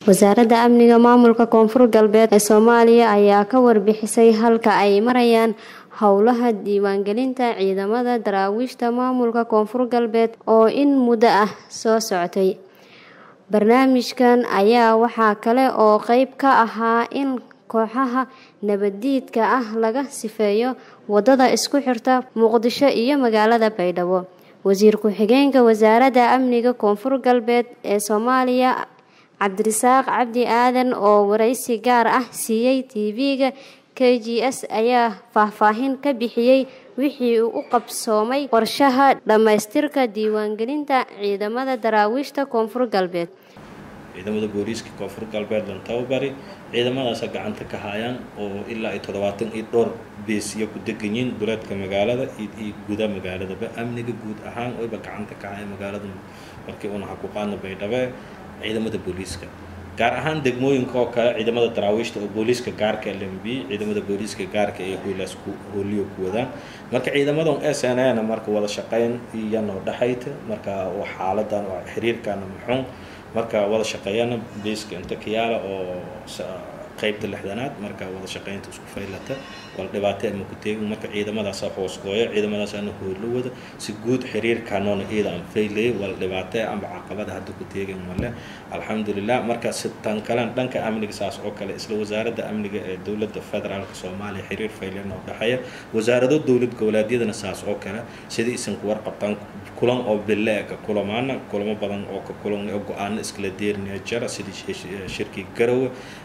wasaaradda amniga maamulka koonfur galbeed ee soomaaliya ayaa ka warbixisay halka ay marayaan howlaha diiwaangelinta ciidamada daraawiishta maamulka koonfur galbeed oo in muddo ah soo socotay barnaamijkan ayaa waxaa kale oo qeyb ka ahaa in kooxaha nabaddiidka ah laga sifeeyo wadada isku xirta muqdisho iyo magaalada baydhabo wasiir ku-xigeenka wasaaradda amniga koonfur galbeed ee soomaaliya cabdirasaaq cabdi aadan oo waraysi gaar ah siiyey tv-ga k g s ayaa faahfaahin ka bixiyey wixii uu u qabsoomay qorshaha dhammaystirka diiwaangelinta ciidamada daraawiishta koonfur galbeed ciidamada booliiska koonfur galbeed lan tababari ciidamadaasa gacanta ka hayaan oo ilaa iyo toddobaatan iyo dhowr beesiya ku degan yihiin duleedka magaalada iyo guda magaaladaba amniga guud ahaan wayba gacanta ka haya magaalada markii una hakuqaadna baydhabe ciidamada booliiska gaar ahaan degmooyinka oo kale ciidamada daraawiishta oo booliiska gaarka lmb ciidamada booliiska gaarka ee hoolaas hooliyo ku wadaan marka ciidamadan s n na marka wada shaqeyn iyanoo dhexayta marka xaaladan xiriirkana muxuun marka wada shaqeeyana beiska inta kayaala oo qeybta lixdanaad marka wada shaqeynta isku faylata wala dhibaato ama ku teegin marka ciidamadaasa hoos gooya ciidamadaasana hoolo wada si guud xiriirkanoona iyada aan faylaya wala dhibaato ama caqabada hadda ku teegin male alxamdulilah marka si tan kalen dhanka amniga saas oo kale isla wasaaradda amniga ee dowladda federaalka soomaaliya xiriir faylan oo dhexeeya wasaarado dowlad goboleedyadana saas oo kale sidii isan ku warqabtaan kulan oo bille-ka kulamaana kulamo badan oo ka kulan oo go-aano iskala deerinaya jara sidii shirkii garowe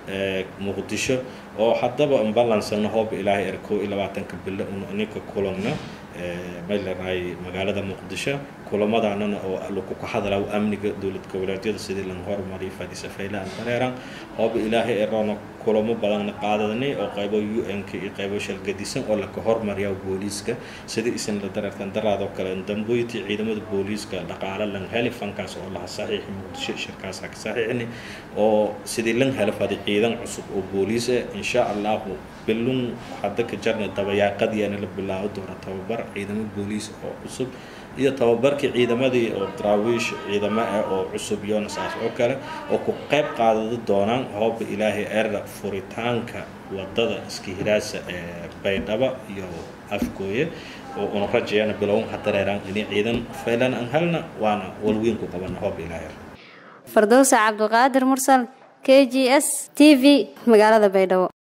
muqdisho oo haddaba balansana hooba ilaahay er kow iyo labaatanka bille ninka kulanna maylenahay magaalada muqdisho kulamadanana oo lagu ka hadlaa amniga dowlad goboleedyada sidii lan hormariyo fadhiisa faylaan dareeran hooba ilaahay erona kulamo badanna qaadadnay oo qaybo u n-k iyo qaybo shalgadisan oo laka hormariya booliiska sidii isan la dareertan daraadoo kale damboyti ciidamada booliiska dhaqaale lan heli fankaas oo laha saxiixi muqdisho shirkaasa ka saxiixni oo sidii lan helo fadi ciidan cusub oo booliis ah insha allahu bilun hadda ka jarna dabayaaqadiyaana la bilaabo doona tababar ciidamo booliis oo cusub iyo tababarkii ciidamadii oo daraawiish ciidamo ah oo cusub iyona saas oo kale oo ku qayb qaadada doonaan hooba ilaahay erra furitaanka wadada iskahiraasa ee baydhabo iyo afgooye oo una rajayana bilown ha dareeraan inay ciidan faylan aan helna waana walweyn ku qabana hooba ilaahay fardowsa cabdiqaadir mursal k g s t v magaalada baydhabo